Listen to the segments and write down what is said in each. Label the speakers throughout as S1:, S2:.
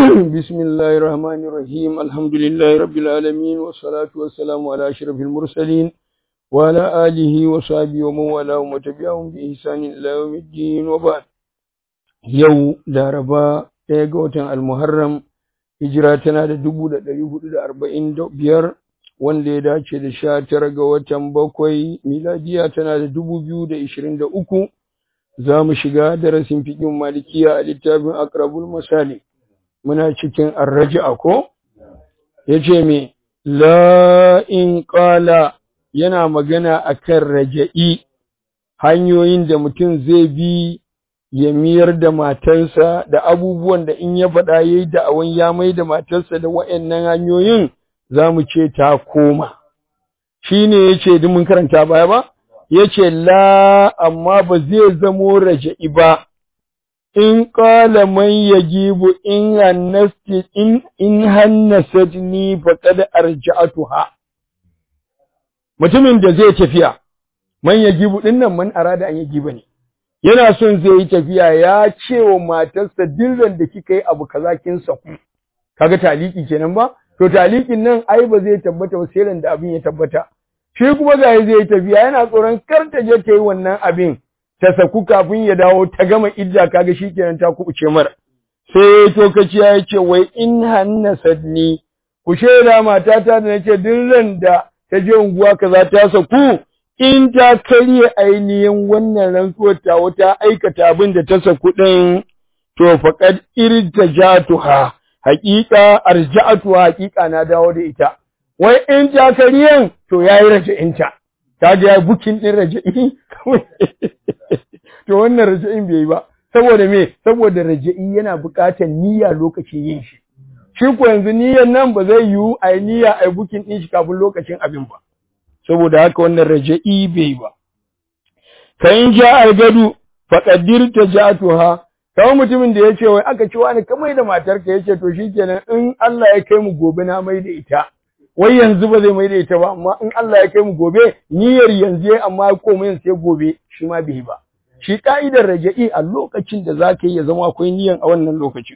S1: بسم الله الرحمن الرحيم الحمد لله رب العالمين والصلاة والسلام على أشرف المرسلين وعلى آله وصحبه ومن والاه وتبعهم بإحسان إلى يوم الدين وبعد يو داربا ɗaya المحرم hijira tana da dubu da ɗari hudu da arba'in da biyar wanda ya dace da sha tara ga watan bakwai miladiya tana da dubu biyu da ishirin da uku za mu shiga darasin fiƙin malikiya a littafin akrabul masali muna cikin arraji'a ko ya ce me la in ƙala yana magana akan raja'i hanyoyin da mutum zai bi ya miyar da matarsa da abubuwan da in ya faɗa ya yi da'awan ya mai da matarsa da wa'yannan hanyoyin za mu ce ta koma. Shi ne ya ce mun karanta baya ba? Ya ce la amma ba zai zamo raja'i ba, in ƙala man ya gibu in hannasti in in hannasat ni faqad arja'atuha. Mutumin da zai tafiya, man ya gibu ɗin nan man arada an ya giba ne. yana son zai yi tafiya ya ce wa matarsa dirran da kika yi abu kaza kin saku kaga taliki kenan ba to talikin nan ai ba zai tabbata ba sai da abin ya tabbata shi kuma ga zai yi tafiya yana tsoron kar ta je ta yi wannan abin ta saku kafin ya dawo ta gama idda kaga shikenan ta kubuce mara sai to kaci ya ce wai in hannasatni ku shaida matata da nace dirran da ta je unguwa kaza ta saku in ta karye ainihin wannan rantsuwar ta wata aikata abin da ta saku ɗin to faqad irtajatuha haqiqa arja'atuha haqiqa na dawo da ita wai in ta karyen to yayi raja'inta ta ga bukin din raja'i to wannan raja'in bai ba saboda me saboda raja'i yana buƙatar niyya lokacin yin shi shi ko yanzu niyyar nan ba zai yiwu ai niyya ai bukin din shi kafin lokacin abin ba saboda haka wannan raja'i bai ba fa in ja al-gadu faqaddir tajatuha kawai mutumin da yace wai aka ci wani kamar da matarka yace to shikenan in Allah ya kai mu gobe na mai da ita wai yanzu ba zai mai da ita ba amma in Allah ya kai mu gobe niyyar yanzu amma komai sai gobe shi ma bai ba shi ka'idar raja'i a lokacin da zaka yi ya zama akwai niyyar a wannan lokacin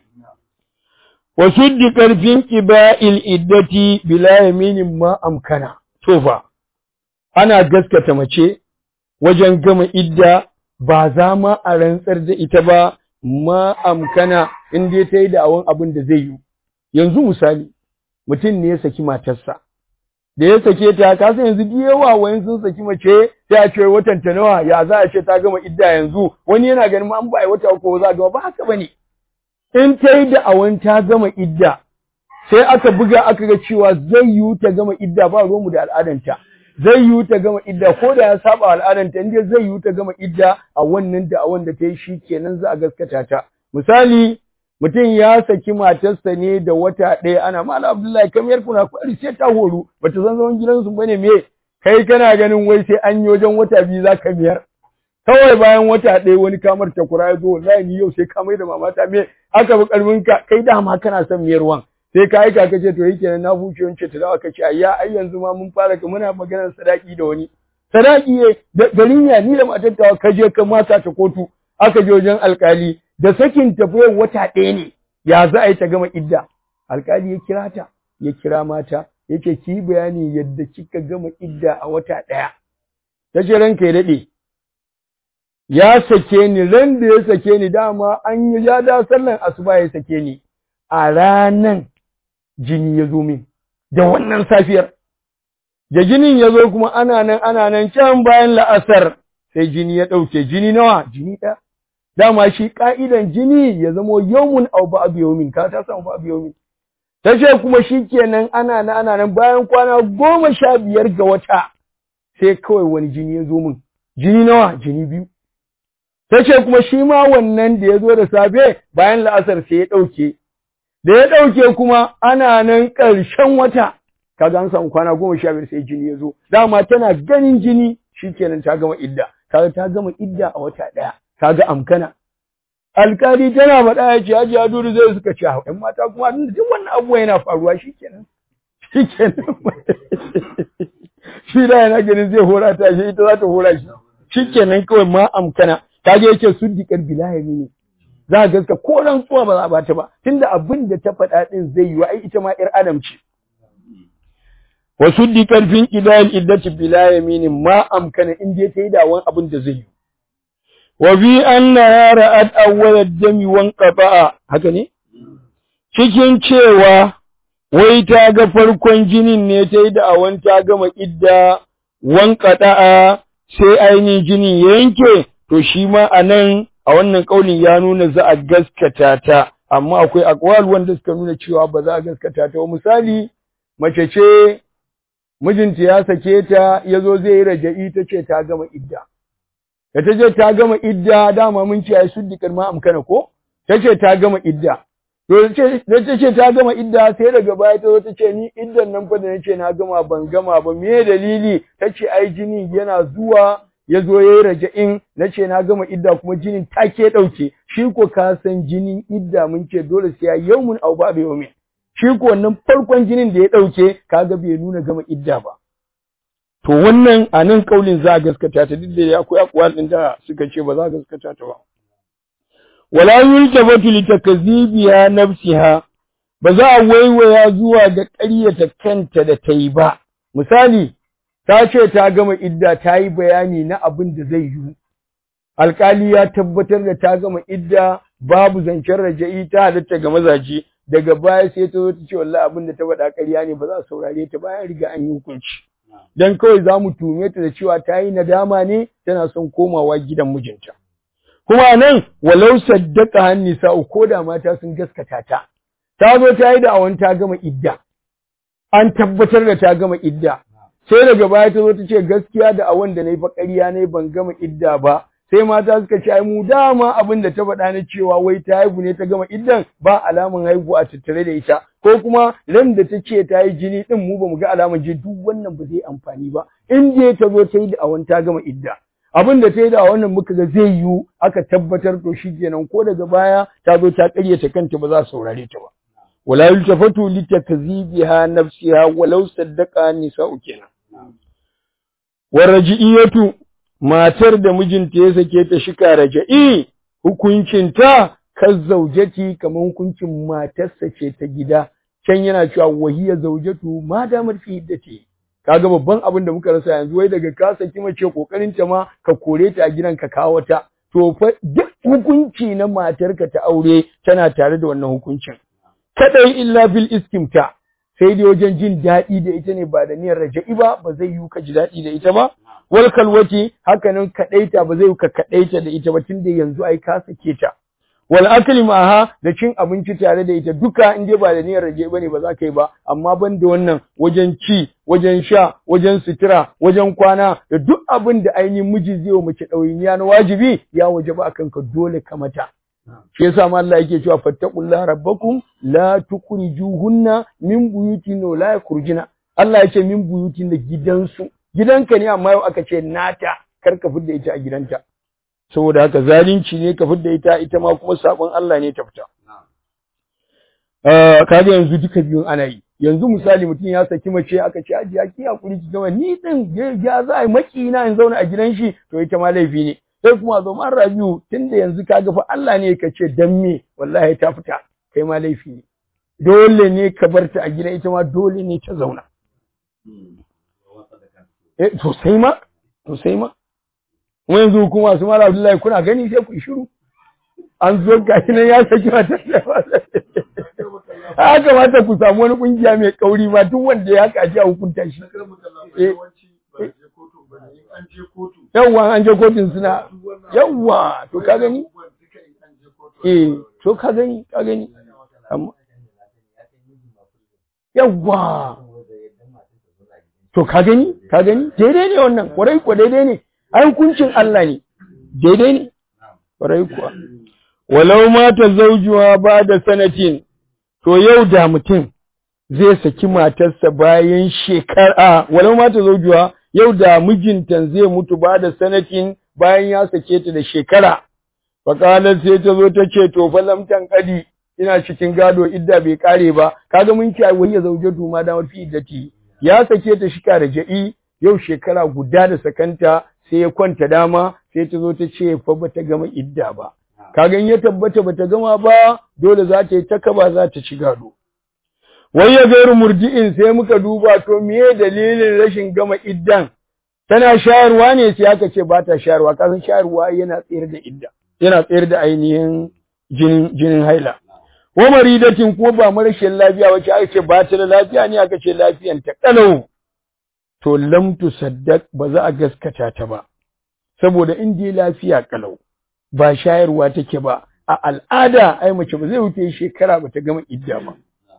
S1: wa suddi karfin qiba'il iddati bila yaminin ma amkana to fa ana gaskata mace wajen gama idda ba za ma a rantsar da ita ba ma amkana in dai ta yi da'awan abin da zai yi yanzu misali mutum ne ya saki matarsa da ya sake ta ka san yanzu da yawa wayan sun saki mace sai a ce watan ta nawa ya za a ce ta gama idda yanzu wani yana ganin ma an ba a wata uku za a gama ba haka bane in ta yi da'awan ta gama idda sai aka buga aka ga cewa zai yiwu ta gama idda ba ruwanmu da al'adanta zai yiwu ta gama idda ko da ya saba al'adanta inda zai yiwu ta gama idda a wannan da a wanda ta yi shi kenan za a gaskata ta misali mutum ya saki matarsa ne da wata ɗaya ana mala abdullahi kamar kuna kwari sai ta horu bata san zaman gidansu bane me kai kana ganin wai sai an yi wajen wata biyu za ka miyar kawai bayan wata ɗaya wani kamar ta kura ya zo wallahi ni yau sai ka mai da mamata me aka bi karfin ka kai dama kana son miyarwan sai ka aika ka ce to yake nan na buce wance ta dawo kace ayya ai yanzu ma mun fara ka muna maganar sadaki da wani sadaki ne garin ya ni da matar ta ka je ka masa ta kotu aka je wajen alkali da sakin tafiyar wata ɗaya ne ya za a yi ta gama idda alkali ya kira ta ya kira mata yake ki bayani yadda kika gama idda a wata ɗaya ta ce ranka ya daɗe ya sake ni ran da ya sake ni dama an yi ya da sallan asuba ya sake ni a ranan jini ya zo min da wannan safiyar da jinin ya zo kuma ana nan ana nan can bayan la'asar sai jini ya ɗauke jini nawa jini ɗaya dama shi ƙa'idan jini ya zamo yawmun au ba'd yawmin ka ta samu ba'd yawmin tace kuma shikenan ana nan ana nan bayan kwana goma sha biyar ga wata sai kawai wani jini ya zo min jini nawa jini biyu tace kuma shi ma wannan da ya zo da safe bayan la'asar sai ya ɗauke da ya ɗauke kuma ana nan ƙarshen wata kaga an samu kwana goma sha biyar sai jini ya zo dama tana ganin jini shikenan ta gama idda kaga ta gama idda a wata ɗaya kaga amkana alkali tana faɗa ya ce haji aduru zai suka ce ƴan mata kuma duk wannan abubuwa yana faruwa shikenan shikenan shi da yana ganin zai hora ta shi ita za ta hora shi shikenan kawai ma amkana kaga yake suddikar bilayami ne za a gaska ko rantsuwa ba za a bata ba tunda abin da ta faɗa din zai yi wa ai ita ma ƴar adam ce wa suddi karfin idal iddati bila yaminin ma amkana in dai ta yi dawon abin da zai yi wa bi anna ra'at awwal ad-dami wan qata'a haka ne cikin cewa wai ta ga farkon jinin ne ta yi da'awan ta gama idda wan qata'a sai ainihin jinin ya yanke to shi ma anan a wannan kaulin ya nuna za a gaskata ta amma akwai akwal wanda suka nuna cewa ba za a gaskata ta misali mace ce mijinta ya sake ta ya zo zai yi raja'i ta ce ta gama idda da ta ce ta gama idda dama mun ce ai suddikar ma amkana ko ta ce ta gama idda to da ta ce ta gama idda sai daga baya ta zo ta ce ni iddan nan fa da nace na gama ban gama ba me dalili ta ce ai jini yana zuwa ya zo ya yi raja'in na ce na gama idda kuma jinin take ɗauke shi ko ka san jinin idda mun ce dole sai ya yau mun au ba bai mai shi ko wannan farkon jinin da ya ɗauke kaga bai nuna gama idda ba to wannan a nan kaulin za a gaskata ta duk da akwai akwal ɗin da suka ce ba za a gaskata ta ba wala yultabatu litakzibiha nafsiha ba za a waiwaya zuwa ga ƙaryata kanta da ta yi ba misali ta ce ta gama idda ta yi bayani na abin da zai yi alkali ya tabbatar da ta gama idda babu zancen raja'i ta halatta ga mazaje daga baya sai ta zo ta ce wallahi abin da ta faɗa ƙarya ne ba za a saurare ta bayan riga an yi hukunci dan kawai za mu tume ta da cewa ta yi nadama ne tana son komawa gidan mijinta kuma nan walau saddaka hanni sa'u ko da mata sun gaskata ta ta zo ta yi da awon ta gama idda an tabbatar da ta gama idda sai daga baya ta zo ta ce gaskiya da awon da nayi fa ƙarya ne ban gama idda ba sai mata suka ce ai mu dama abin da ta faɗa na cewa wai ta haihu ne ta gama iddan ba alaman haihu a tattare da ita ko kuma ran da ta ce ta yi jini din mu ba mu ga alaman jini duk wannan ba zai amfani ba in dai ta zo ta yi da awon ta gama idda abin da ta yi da wannan muka ga zai yiwu aka tabbatar to shi kenan ko daga baya ta zo ta ƙaryata kanta ba za su saurare ta ba wala yultafatu litakzibiha nafsiha walau saddaqa nisa'u kenan waraji'iyatu matar da mijinta ya sake ta shika raja'i hukuncinta zaujati kamar hukuncin matarsa ce ta gida can yana cewa wahiya zaujatu ma damar fi iddati kaga babban abin da muka rasa yanzu wai daga ka saki mace kokarin ta ma ka kore ta a gidan ka kawo ta to fa duk hukunci na matarka ta aure tana tare da wannan hukuncin kadai illa bil iskimta sai dai wajen jin daɗi da ita ne ba da niyyar raja'i ba ba zai yi ka ji daɗi da ita ba wal kalwati hakanan kadaita ba zai ka kadaita da ita ba tunda yanzu ai ka sake ta wal akli ma'aha da cin abinci tare da ita duka in dai ba da niyyar raja'i bane ba za ka yi ba amma ban da wannan wajen ci wajen sha wajen sutura wajen kwana da duk abin da ainihin miji zai wa mace ɗawainiya na wajibi ya wajaba akan ka dole ka mata shi yasa ma Allah yake cewa fattaqullaha rabbakum la tukhrijuhunna min buyutin la yakhrujuna Allah yake min buyutin da gidansu gidanka ne amma yau aka ce nata kar ka fidda ita a gidanta saboda haka zalunci ne ka fidda ita ita ma kuma sabon Allah ne ta fita uh, kaga yanzu duka biyun ana yi yanzu misali mutum ya saki mace aka ce aji ki hakuri ki gama ni din ya za a maki na in zauna a gidan shi to ita ma laifi ne sai kuma zo man rabiu tunda yanzu kaga fa Allah ne ka ce dan me wallahi ta fita kai ma laifi ne dole ne ka bar ta a gida ita ma dole ne ta zauna eh to sai ma to sai ma mu yanzu kuma su mala Abdullahi kuna gani sai ku shiru an zo gashi nan ya saki mata a kamata ku samu wani kungiya mai kauri ma duk wanda ya kaji a hukunta shi yawwa an je kotun suna yawwa to ka gani eh to ka gani ka gani amma yawwa to ka gani ka gani daidai ne wannan kwarai ko daidai ne ai hukuncin Allah ne daidai ne kwarai kuwa walau mata zaujuwa ba da sanatin to yau da mutum zai saki matarsa bayan shekara walau mata zaujuwa yau da mijinta zai mutu ba da sanatin bayan ya sake ta da shekara fakalar sai ta zo ta ce to fa lamtan kadi ina cikin gado idda bai kare ba kaga mun ci wai ya zauje tu ma da fi iddati ya sake ta shika da ja'i yau shekara guda da sakanta sai ya kwanta dama sai ta zo ta ce fa bata gama idda ba kaga in ya tabbata bata gama ba dole za ta yi takaba za ta ci gado wai ya gairu murdi'in sai muka duba to meye dalilin rashin gama iddan tana shayarwa ne sai aka ce ba ta shayarwa kasan shayarwa yana tsayar da idda yana tsayar da ainihin jinin jinin haila wa maridatin ko ba marashin lafiya wace aka ce ba ta da lafiya ne aka ce lafiyan ta kalau to lam tusaddaq ba za a gaskata ta ba saboda in dai lafiya kalau ba shayarwa take ba a al'ada ai mace ba zai wuce shekara ba ta gama idda ba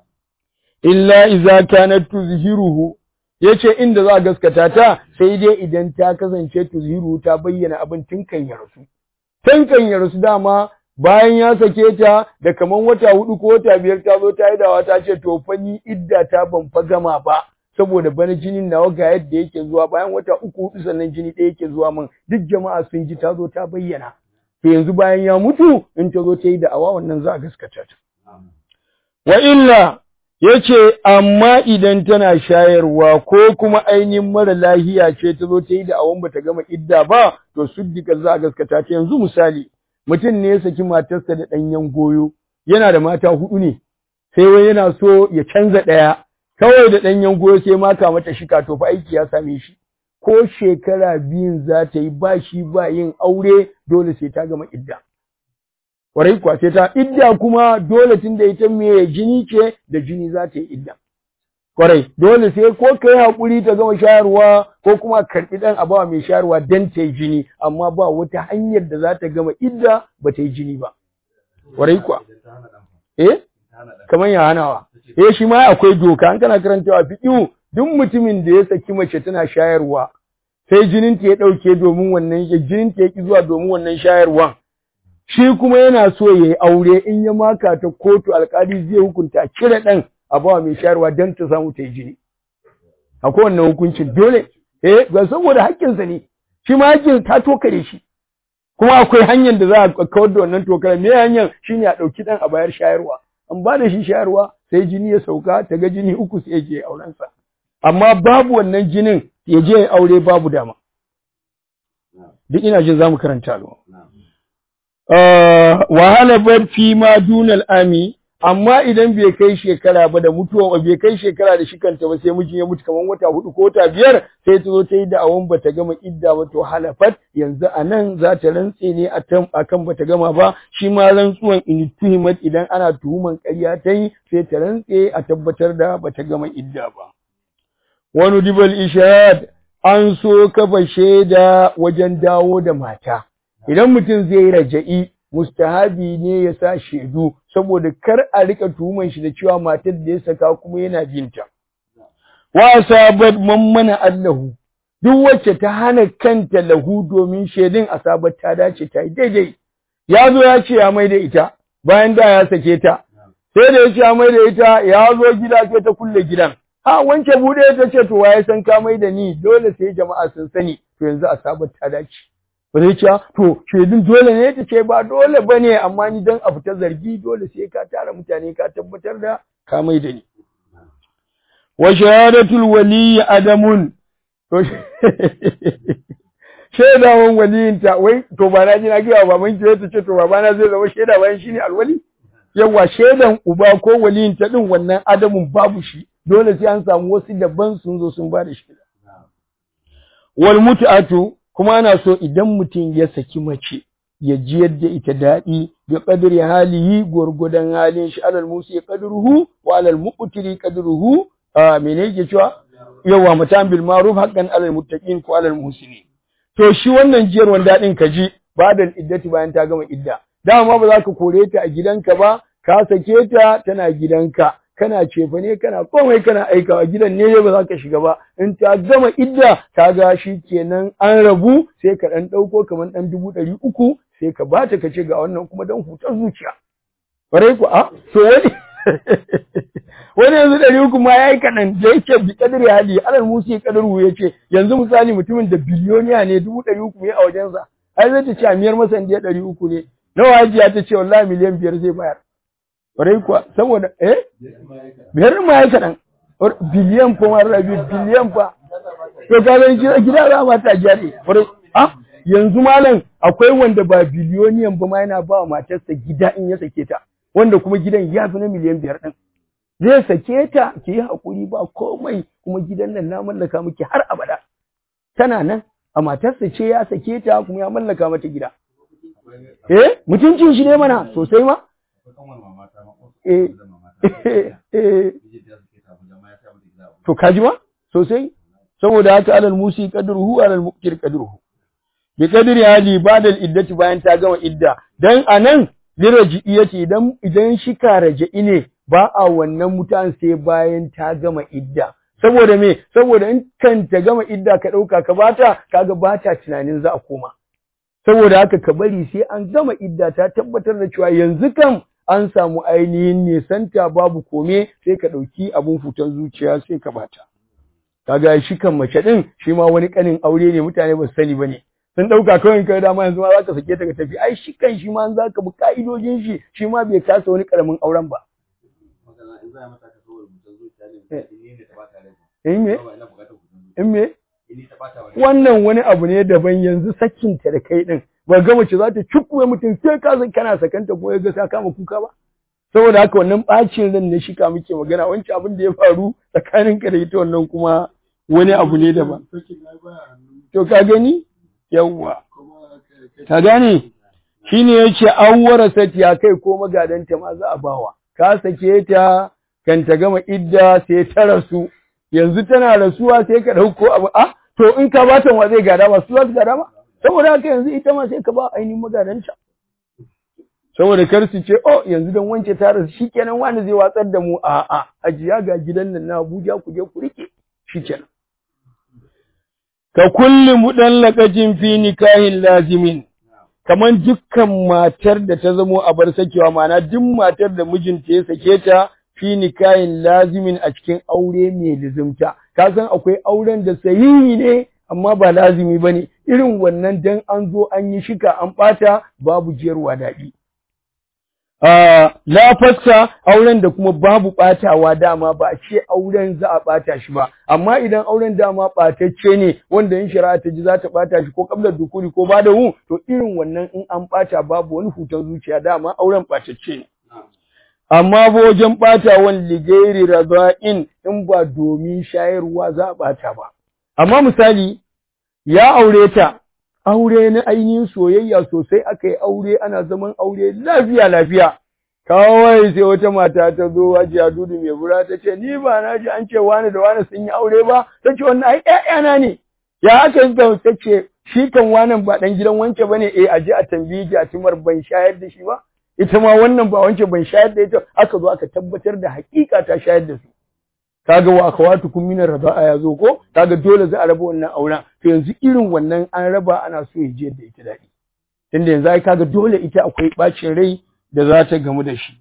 S1: illa iza kanat tuzhiruhu yace inda za a gaskata ta sai dai idan ta kasance tuzhiru ta bayyana abin tun kan ya rasu tun kan ya rasu dama bayan ya sake ta da kaman wata hudu ko wata biyar ta zo ta yi dawa ta ce to fa ni idda ta ban fa gama ba saboda bana jinin nawa ga yadda yake zuwa bayan wata uku hudu sannan jini ɗaya yake zuwa min duk jama'a sun ji ta zo ta bayyana to yanzu bayan ya mutu in ta zo ta yi da'awa wannan za a gaskata ta wa illa yace amma idan tana shayarwa ko kuma ainihin mara lahiya ce ta zo ta yi da'awan bata gama idda ba to suddika za a gaskata ta yanzu misali mutum ne ya saki matarsa da ɗanyen goyo yana da mata hudu ne sai wai yana so ya canza ɗaya kawai da ɗanyen goyo sai maka mata shika to fa aiki ya same shi ko shekara biyun za ta yi ba shi ba yin aure dole sai ta gama idda Kwarai kuwa sai ta idda kuma dole tun da ita mai jini ce da jini za ta yi idda. Kwarai, dole sai ko ka yi haƙuri ta gama shayarwa ko kuma karɓi ɗan abawa mai shayarwa don ta yi jini, amma ba wata hanyar da za ta gama idda ba ta yi jini ba. Kwarai kuwa. Eh? Kamar ya hanawa. Eh shi ma akwai doka, an kana karantawa fiƙihu duk mutumin da ya saki mace tana shayarwa sai jinin ta ya ɗauke domin wannan jinin ta ya ƙi zuwa domin wannan shayarwan. shi kuma yana so ya yi aure in ya maka ta kotu alkali zai hukunta cire ɗan a bawa mai shayarwa don ta samu ta yi jini akwai wannan hukuncin dole eh ga saboda haƙƙinsa ne shi ma haƙƙin ta tokare shi kuma akwai hanyar da za a kawar da wannan tokare me hanyar shine a ɗauki ɗan a bayar shayarwa an ba da shi shayarwa sai jini ya sauka ta ga jini uku sai ya je aurensa amma babu wannan jinin ya je ya aure babu dama duk ina jin za mu karanta alwa wahala bar fi ma dunal ami amma idan bai kai shekara ba da mutuwa bai kai shekara da shi kanta ba sai mijin ya mutu kaman wata hudu ko wata biyar sai ta zo ta yi da'awan bata gama idda ba to halafat yanzu a nan za ta rantse ne a kan bata gama ba shi ma rantsuwan in tuhimat idan ana tuhuman ƙarya ta yi sai ta rantse a tabbatar da bata gama idda ba wani dibal ishad an so kafa shaida wajen dawo da mata idan mutum zai yi raja'i mustahabi ne ya sa shaidu saboda kar a rika tuhuman shi da cewa matar da ya saka kuma yana binta wa asabat man mana allahu duk wacce ta hana kanta lahu domin shaidun asabat ta dace ta yi daidai ya zo ya ce ya mai da ita bayan da ya sake ta sai da ya ce ya mai da ita ya zo gida sai ta kulle gidan ha wance bude ta ce to waye san ka mai da ni dole sai jama'a sun sani to yanzu asabat ta dace ba zai ce to shaidun dole ne ta ce ba dole ba ne amma ni dan a fita zargi dole sai ka tara mutane ka tabbatar da ka mai da ni wa shahadatul wali adamun to shaidawan waliyinta wai to ba na ji na gaya baban ki ta ce to babana zai zama shaida bayan shine alwali yawa shaidan uba ko waliyinta din wannan adamun babu shi dole sai an samu wasu daban sun zo sun ba da shaida wal mut'atu kuma ana so idan mutum ya saki mace ya ji yadda ita daɗi ga ƙadiri halihi gwargwadon halin shi alal musi qadruhu wa alal muqtiri qadruhu a mene yake cewa yawa matan bil ma'ruf haqqan alal muttaqin ko alal muhsinin to shi wannan jiyarwan daɗin ka ji ba da iddati bayan ta gama idda dama ba za ka kore ta a gidanka ba ka sake ta tana gidanka kana cefa ne kana komai kana aikawa gidan ne ba za ka shiga ba in ta gama idda ta ga shi kenan an rabu sai ka dan dauko kamar dan dubu ɗari uku sai ka bata ka ce ga wannan kuma dan hutar zuciya kwarai ku a to wani wani yanzu ɗari uku ma ya yi kaɗan da yake bi kadari hali alal musu ya kadaru ya ce yanzu misali mutumin da biliyoniya ne dubu ɗari uku ne a wajensa ai zai ta ce a miyar masa indiya ɗari uku ne nawa hajiya ta ce wallahi miliyan biyar zai bayar Ƙwarai kuwa, saboda, eh? Biyar ma ya kaɗan, biliyan fa ma rabi, biliyan fa. To ka zai gida gida za ma ta jari. Ƙwarai, ah, yanzu malam akwai wanda ba biliyoniyan ba ma yana ba wa matarsa gida in ya sake ta wanda kuma gidan ya fi na miliyan biyar ɗin zai sake ta ki yi haƙuri ba komai kuma gidan nan na mallaka miki har abada tana nan a matarsa ce ya sake ta kuma ya mallaka mata gida eh mutuncin shi ne mana sosai ma eh eh to kaji ma sosai saboda haka alal musi qadruhu alal muqtir qadruhu bi qadri hali ba'da al iddati bayan ta gama idda dan anan liraji yace idan idan shi ka raja'i ne ba a wannan mutan sai bayan ta gama idda saboda me saboda in kan ta gama idda ka dauka ka bata kaga bata tunanin za a koma saboda haka ka bari sai an gama idda ta tabbatar da cewa yanzu kam an samu ainihin nisanta babu kome sai ka ɗauki abun futan zuciya sai ka bata. Kaga shi kan mace ɗin shi ma wani ƙanin aure ne mutane ba su sani ba ne. Sun ɗauka kawai kai dama yanzu ma za ka sake ta ka tafi ai shi kan shi ma za ka bi ka'idojin shi shi ma bai kasa wani ƙaramin auren ba. In me? In me? Wannan wani abu ne daban yanzu sakinta da kai ɗin. ba ga mace za ta cikuwe mutum sai ka san kana sakanta ko ya ga ta kama kuka ba saboda haka wannan bacin ran ne shika muke magana wancan abin da ya faru tsakanin ka da ita wannan kuma wani abu ne daban to ka gani yawwa ka gane shine yace awwara sati ya kai ko magadanta ma za a bawa ka sake ta kan ta gama idda sai ta rasu yanzu tana rasuwa sai ka dauko abu ah to in ka bata wa zai gada ba su za su gada ba saboda haka yanzu ita ma sai ka ba ainihin magadanta saboda kar su ce oh yanzu dan wance ta rasu shikenan wani zai watsar da mu a a ajiya ga gidan nan na Abuja ku je ku rike shikenan ka kulli mudallaqatin fi nikahin lazimin kaman dukkan matar da ta zamo a bar sakewa ma'ana duk matar da mijinta ya sake ta fi nikahin lazimin a cikin aure mai lizimta ka san akwai auren da sahihi ne amma ba lazimi bane irin wannan dan an zo an yi shika an bata babu jiyarwa daɗi. La fassa auren da kuma babu ɓatawa dama ba a ce auren za a ɓata shi ba, amma idan auren dama ɓatacce ne wanda in shari'a ta ji za ta ɓata shi ko kabla dukuri ko ba da hu to irin wannan in an ɓata babu wani hutar zuciya dama auren ɓatacce ne. Amma ba wajen ɓatawan ligairi raza'in in ba domin shayarwa za a ɓata ba. Amma misali ya aure ta aure na ainihin soyayya sosai aka yi aure ana zaman aure lafiya lafiya kawai sai wata mata ta zo hajiya dudu mai bura ta ce ni ba na ji an ce wani da wani sun yi aure ba ta ce wannan ai ƴaƴana ne ya aka yi ta ce shi kan wanan ba dan gidan wance bane eh aje a tambaye ki a timar ban shayar da shi ba ita ma wannan ba wance ban shayar da ita aka zo aka tabbatar da hakika ta shayar da su kaga wa akhawatukum min ar-rida'a yazo ko kaga dole za a raba wannan auren to yanzu irin wannan an raba ana so ya je da ita dadi tunda yanzu ai kaga dole ita akwai bacin rai da za ta gamu da shi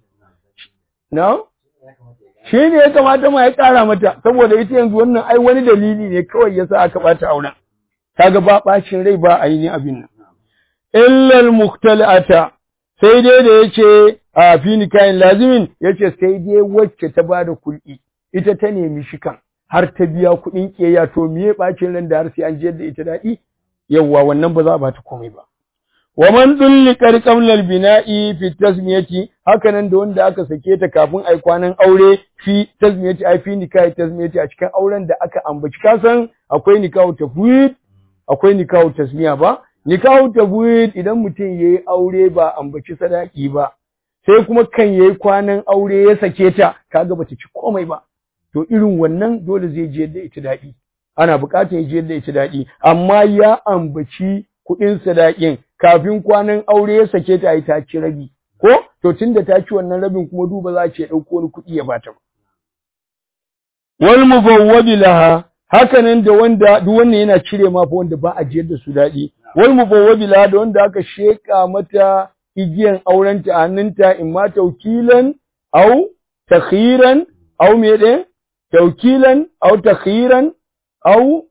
S1: no shi ne ya kamata ma ya kara mata saboda ita yanzu wannan ai wani dalili ne kawai yasa aka bata auren kaga ba bacin rai ba ainihin abin nan illal mukhtalata sai dai da yace a fi nikahin lazimin yace sai dai wacce ta bada kul'i ita ta nemi shikan har ta biya kuɗin ƙiyayya to miye ɓacin ran da har sai an jiyar da ita daɗi yawwa wannan ba za a bata komai ba wa man dulli qarqamlal bina'i fi tasmiyati haka nan da wanda aka sake ta kafin ai kwanan aure fi tasmiyati ai fi nikahi tasmiyati a cikin auren da aka ambaci kasan akwai nikahu tafwid akwai nikahu tasmiya ba nikahu tafwid idan mutum yayi aure ba ambaci sadaki ba sai kuma kan yayi kwanan aure ya sake ta kaga bata ci komai ba to irin wannan dole zai je da ita daɗi ana buƙatar ya je da ita daɗi amma ya ambaci kuɗin sadakin kafin kwanan aure ya sake ta yi ta ci rabi ko to tunda ta ci wannan rabin kuma duba za ce ɗauko wani kuɗi ya bata ba wal mubawwabi laha hakanan da wanda duk wannan yana cire ma fa wanda ba a jiyar da su daɗi wal mubawwabi laha da wanda aka sheka mata igiyan aurenta a hannunta in ma taukilan au takhiran au me ɗin taukilan au takhiran au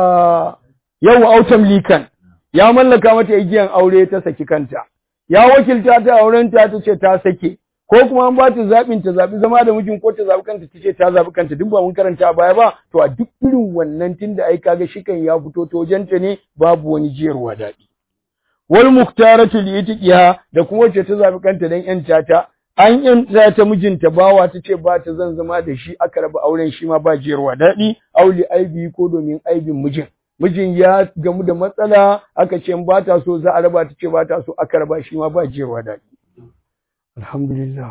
S1: yau au tamlikan ya mallaka mata igiyan aure ta saki kanta ya wakilta ta auren ta ce ta sake ko kuma an ba ta zaɓin ta zaɓi zama da mijin ko ta zaɓi kanta ta ce ta zaɓi kanta duk ba mun karanta a baya ba to a duk irin wannan tunda ai kaga shikan ya fito to wajenta ne babu wani jiyarwa daɗi wal muktaratu li itiqiha da kuma wacce ta zabi kanta dan yanta ta an yanta ta mijinta bawa ta ce ba ta zan zama da shi aka raba auren shi ma ba jiyarwa daɗi auli aibi ko domin aibin mijin mijin ya gamu da matsala aka ce ba ta so za a raba ta ce ba ta so aka raba shi ma ba jiyarwa daɗi alhamdulillah